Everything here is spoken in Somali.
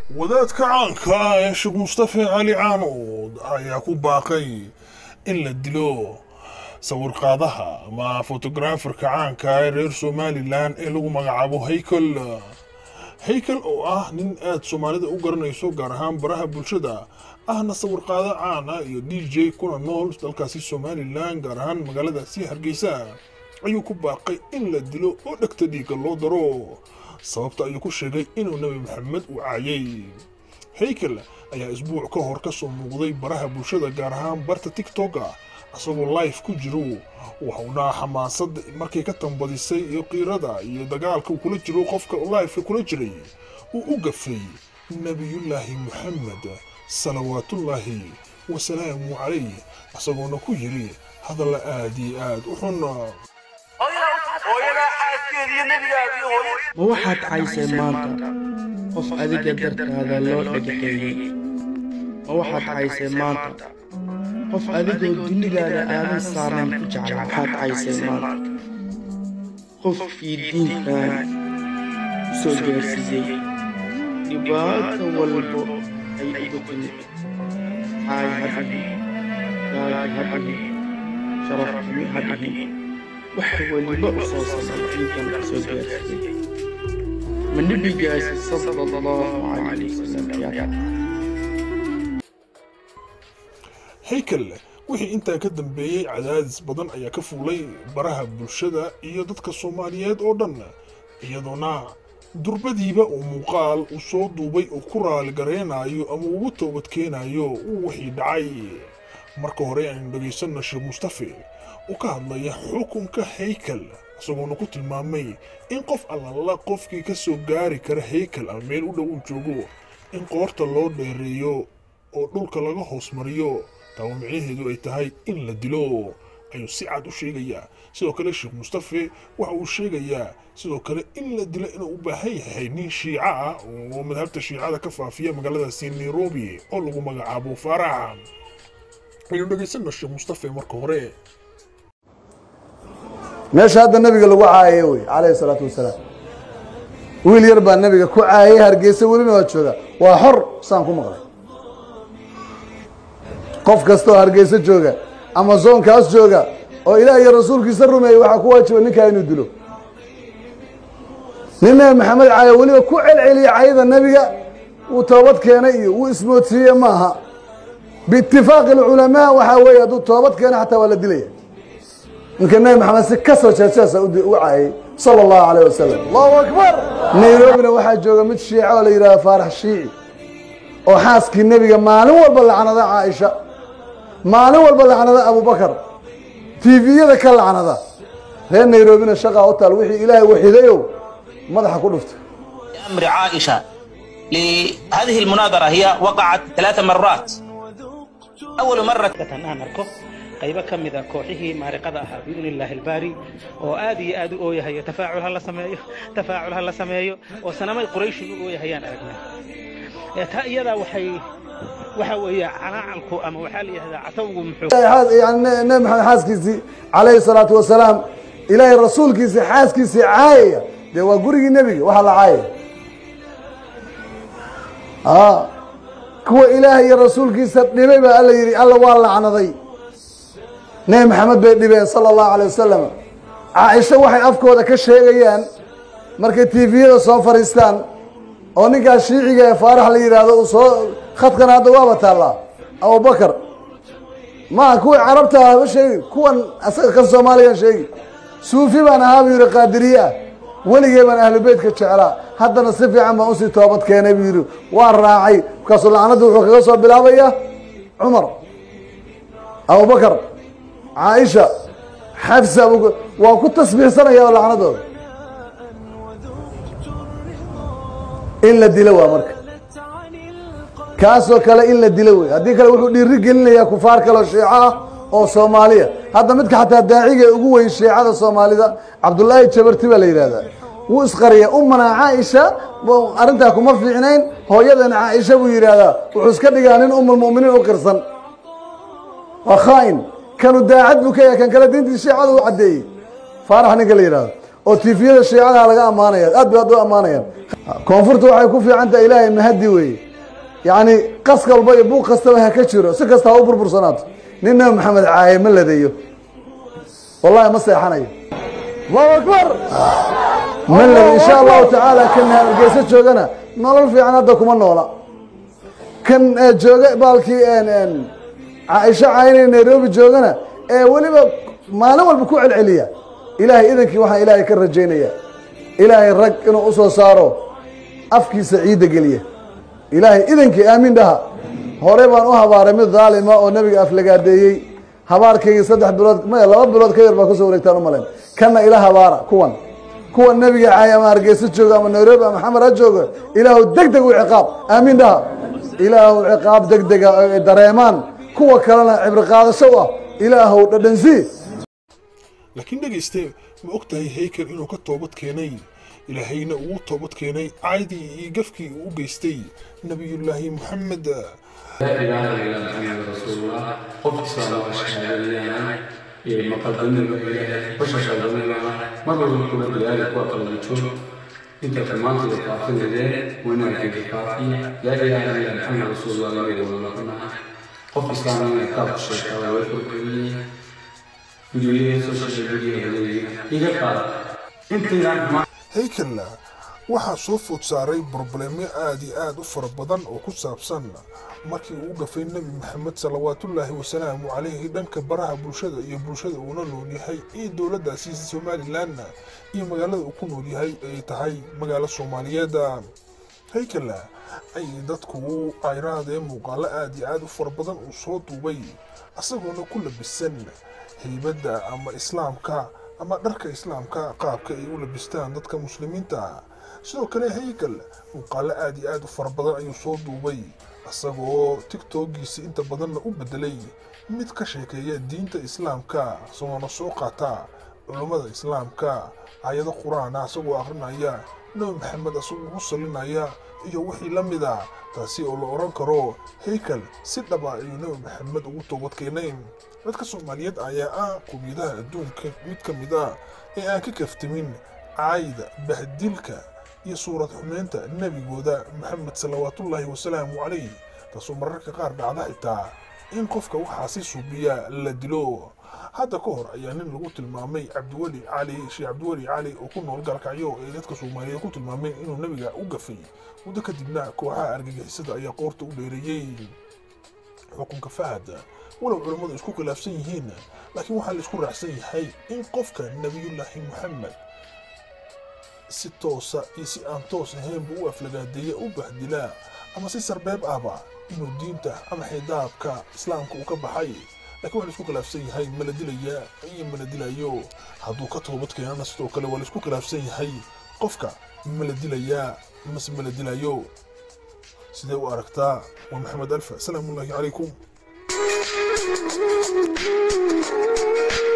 wadaadka caanka ah ee sheekh mustafe cali caanood ayaa ku baaqay in la dilo sawirqaadaha ama fotograferka caanka ee reer somalilan ee lagu magacaabo haykel haykel oo ah nin aad soomaalida u garanayso gaar ahaan baraha bulshada ahna sawirqaado caan ah iyo d j kuna nool dalkaasi somalilan gaar ahaan magaaladaasi hargeysa ayuu ku baaqay in la dilo oo dhegta dhiigga loo daro sababta ayuu ku sheegay inuu nebi maxamed u caayay haykel ayaa isbuuc ka hor ka soo muuqday baraha bulshada gaar ahaan barta tiktoka isagoo life ku jiro waxuuna xamaasad markay ka tambadisay iyo qiirada iyo dagaalka uu kula jiro qofka lifeka kula jiray uu u gafay nebiyullaahi moxamed salawaatullaahi wasalaamu calayh isagoona ku yidhi hadalla aad iyo aad u xun ma waxaad caysay maanta qof adiga dartaada loo dhagaxeeyey ma waxaad caysay maanta qof adigoo dunidaada aadan saarnayn ku jecla waxaad caysay maanta qofkii diinkan u soo gaarsiiyey dhibaato walbo ay uga timid caay ha dhihin gaaji ha dhihin sharafxumi ha dhihin wax weliba u soo samay diinkan u soo gaarsiiyey ma nebigaasi sala allahu calayhi wasalam ayaa haykel wixii intaa ka dambeeyey cadaadis badan ayaa ka fuulay baraha bulshada iyo dadka soomaaliyeed oo dhan iyadoona durbadiiba uu muuqaal uu soo duubay uu ku raaligaraynayo ama ugu toobadkeenayo uu wixii dhacay marka hore aynu dhegaysanno sheekh mustafe uu ka hadlaya xukunka haykel isagoona ku tilmaamay in qof allala qofkii ka soo gaari kara haykel ama meel u dhow uu joogo in qoorta loo dheereeyo oo dhulka laga hoos mariyo taaba micnaheedu ay tahay in la dilo ayuu si cad u sheegayaa sidoo kale sheekh mustafe waxa uu sheegayaa sidoo kale in la dilo inuu u baahan yahay nin shiica ah oo madhabta shiicada ka faafiya magaaladaasi nairobi oo lagu magacaabo faarax aynu dhegaysanno sheekh mustafe marka hore meesha hadda nabiga lagu caayay wey calayhi salaatu wasalaam wiil yar baa nabiga ku caayay hargeysa welina waa jooga waa xor saan ku maqlay qof kastaoo hargeyso jooga ama zoonkaas jooga oo ilaah iyo rasuulkiisa rumeeyey waxaa ku waajiba ninkaa inuu dilo nin nabi maxamed caayo weliba ku celceliya cayda nebiga wuu toobad keenay iyo wuu ismoodsiiye maaha biitifaaqi alculamaa waxaa weeye hadduu toobad keena xataa waa la dilaya ninka nebi maxamed si kasoo jeejeesa u caayay sala allahu calayh wasalam allahu akbar nairobina waxaa jooga mid shiica oo la yidhahdo faarax shiici oo xaaskii nebiga maalin walba lacnada caaisha maalin walba lacnada abubakar tviyada ka lacnada reer nairobina shaqaa u taal wixii ilaahay waxidayow madaxa ku dhufta أمر عائشة لهذه المناظرة هي وقعت ثلاث مرات أول مرة aan arko qaybo ka mid a kooxihii maariqada ahaa biidni illaahi albaari oo aad iyo aad u ooyahayo tafaacul ha la sameeyo tafaacul ha la sameeyo oo sanamay qurayshi u ooyahayaan aragnaa ee taa iyadaa waxay waxa weeye canaacalku ama waxaa la yidhahdaa catawgu muxuu yani nebi maxamed xaaskiisii calayhi salaatu wasalaam ilaahay rasuulkiisii xaaskiisii caayaya dee waa gurigii nebiga waxaa la caayaya a kuwa ilaahay iyo rasuulkiisa dhibay baa alla yidhi alla waa lacnaday nebi maxamed bay dhibeen sala allahu alay wasalam caaisho waxay afkooda ka sheegayaan markay tviyada soo fadhiistaan oo ninkaas shiiciga ee faarax la yidhaahdo uu soo khadkan hadda waaba taallaa abubakar maa kuwii carabta ah ma sheegi kuwan asaga kan soomaaliyan sheegi suufi baan ahaa buu yidhi qaadiriye ah weligee baan ahlu beytka jeclaa haddana si fiican baan usii toobad keenay buu yidhi waan raacay markaasuu lacnaddu wuxuu kaga soo bilaabaya cumar abubakar caaisha xafsa waa ku tasbiixsanaya lacnadooda in la dilo waa marka kaasoo kale in la dilo wey haddii kale wuxuu dhiiri gelinayaa kufaar kaleo shiico ah oo soomaaliya hadda midka xataa daaciga ugu weyn shiicada soomaalida cabdullaahi jabarti baa la yidhahdaa wuu isqariya umana caaisha arrintaa kuma fiicnayn hooyadana caaisha buu yidhaahdaa wuxuu iska dhigaa nin umulmu'miniin u qirsan waa khaa'in kanu daacad buu ka yahay kan kale diintii shiicada u caddeeyey faarax ninka la yidhahdo oo tiifiyada shiicadaha laga ammaanaya aad bay aad u ammaanayaan koonfurta waxay ku fiican tahay ilaahay mahadi weeye yacni qas kalba iyo buuq kastaba ha ka jiro si kasta ha u burbursanaato nin nabi maxamed caaye ma ladeeyo wallahi ma seexanayo allahu akbar ma lade insha allahu tacaala kan hargeysa joogana nolol fiican hadda kuma noola kan jooga baalkii caaisho caynay nairobi joogana ee weliba maalin walba ku celceliya ilaahay idankii waxaan ilaahay ka rajaynaya ilaahay rag inuu usoo saaro afkiisa ciidda geliya ilaahay idankii aamin dhaha hore baan u habaaray mid dhaalima oo nebiga aflagaadeeyey habaarkaygii saddex bilood maya laba bilood ka yar baa kusoo wareegtaan u malayn kanna ila habaara kuwan kuwan nebiga caay ama hargeysa jooga ama nairobi ama xamar ha jooga ilaahu deg deg u ciqaab aamin dhaha ilaahu ciqaab deg dega ay dareemaan kuwa kalena cibri qaadasho u ah ilaahow dhadhansii laakiin dhegayste ma og tahay haykel inuu ka toobad keenay ilaahayna ugu toobad keenay caydii iyo gafkii uu u geystay nebiyullaahi moxamed لا إله إلا محمد رسول الله قف صلاة وشهادة لنا مقدم إليه وشهادة لنا مرة كل ذلك وقت الوجود انت كمان تقاتل ذلك وانا كنت قاتل لا اله الا محمد رسول الله يقول لنا قف اسلام كتاب الشيخ ويقول لي سوشيال ميديا الى قال انت يعني haykelna waxaa soo food saaray broblemyo aad iyo aad u fara badan oo ku saabsan markii uu gafay nebi maxamed salawaatullaahi wasalaamu calayhi dhanka baraha bulshada iyo bulshada uuna nool yahay iyo dowladdaasi somalilanna iyo magaalada uu ku nool yahay ay tahay magaalo soomaaliyeed haykelna ay dadku ayraadee muuqaalo aad iyo aad u fara badan uu soo duubay isagoona ku labisan haybadda ama islaamka ama dharka islaamka qaabka ay u labistaan dadka muslimiinta sidoo kale haykel muuqaalo aad iyo aad u fara badan ayuu soo duubay isagoo tigtogiisa inta badanna u bedelay mid ka sheekeeya diinta islaamka isagoona soo qaata culummada islaamka ayado qur-aana isagoo akhrinaya nebi maxamed isagoo u salinaya iyo wixii la mid a taasi oo la odhan karo haykel si dhaba ayuu nebi maxamed ugu toobad keenay dadka soomaaliyeed ayaa ah qowmiyadaha adduunka mid ka mid ah ee aan ka kaftamin caayda bahdilka iyo suurad xumeynta nebigooda maxamed salawaatullaahi wasalaamu calayh taasoo mararka qaar dhacda xitaa in qofka waxaasi suubiya la dilo hadda ka hor ayaa nin lagu tilmaamay cabdiweli cali sheekh cabdiweli cali oo ku nool galkacyo ee dadka soomaaliyeed ku tilmaameen inuu nebiga u gafay muddo kadibna kooxaha argagixisada ayaa qoorta u dheereeyey xukunka fahad walow culammadu isku khilaafsan yihiin laakiin waxaa la isku raacsan yahay in qofka nebiyullaahi moxamed si toosa iyo si aan toos ahaynba u aflagaadeeya u bahdilaa ama si sarbeeb ahba inuu diinta ama xidaabka islaamka uu ka baxay laakiin waa la isku khilaafsan yahay ma la dilayaa iyo ma la dilayo hadduu ka toobad keenana sidoo kale waa la isku khilaafsan yahay qofka ma la dilayaa mase ma la dilayo sidee u aragtaa waa maxamed alfa salaamullaahi calaykum